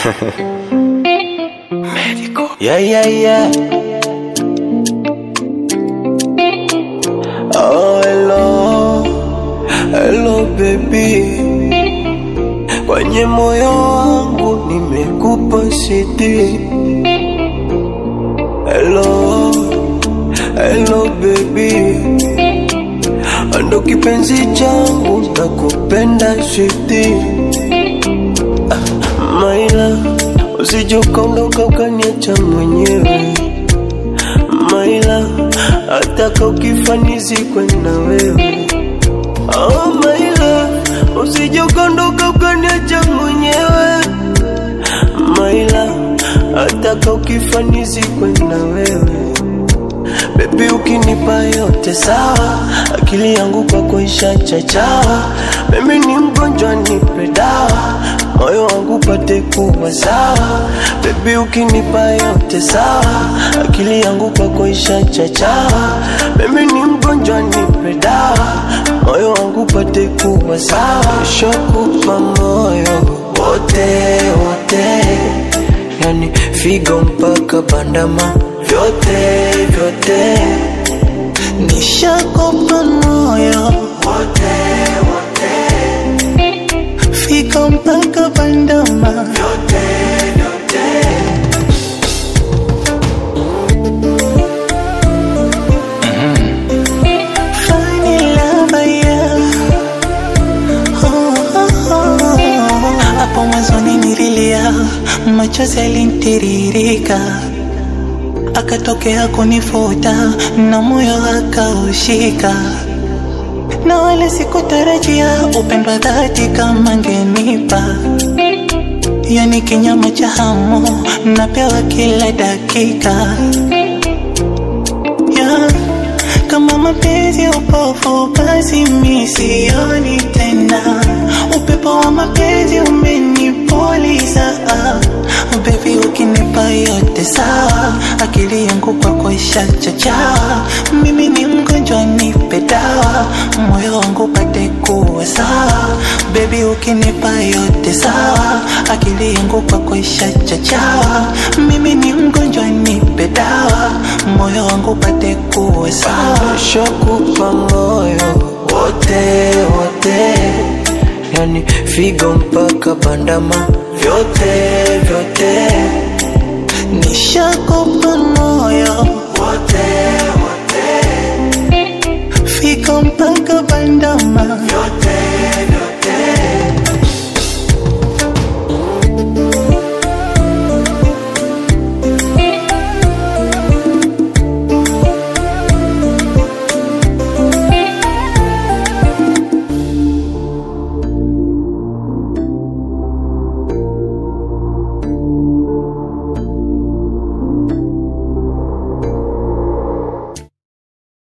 Yeah, yeah, yeah. Oh, hello, hello baby. Kwenye moyo wangu nimekupa siti. Hello, hello baby. Ando kipenzi changu nakupenda siti. Maila, usije ukaondoka ukaniacha mwenyewe Maila, hata ukifanizikwe na wewe Oh Maila, usije ukaondoka ukaniacha mwenyewe Maila, hata ukifanizikwe na wewe Baby ukinipa yote sawa, akili yangu kwako ishachachawa. Mimi ni mgonjwa, nipe dawa, moyo wangu pate kuwa sawa. Baby ukinipa yote sawa, akili yangu kwako ishachachawa. Mimi ni mgonjwa, nipe dawa, moyo wangu pate kuwa sawa. Nishakupa moyo wote wote yani figo mpaka bandama vyote vyote Nishakupa moyo wote wote fika mpaka bandama vyote vyote Funny lover, yeah. Oh, oh, oh. Hapo mwanzoni nililia, machozi yalinitiririka, akatokea kunifuta na moyo akaushika, na wala sikutarajia upendo wa dhati kama ngenipa yani kinyama cha hamu napewa kila dakika yeah. Kama mapenzi upofu, basi mi sioni tena. Upepo wa mapenzi umenipoliza, baby, ukinipa yote sawa, akili yangu kwako ishachachawa. Mimi ni mgonjwa, nipe dawa, moyo wangu pate kuwa sawa. Baby, ukinipa yote sawa, akili yangu kwako ishachachawa. Mimi ni mgonjwa, nipe dawa, moyo wangu pate kuwa sawa. Nishakupa moyo wote wote yani figo mpaka bandama vyote vyote Nishakupa moyo wote wote fika mpaka bandama vyote vyote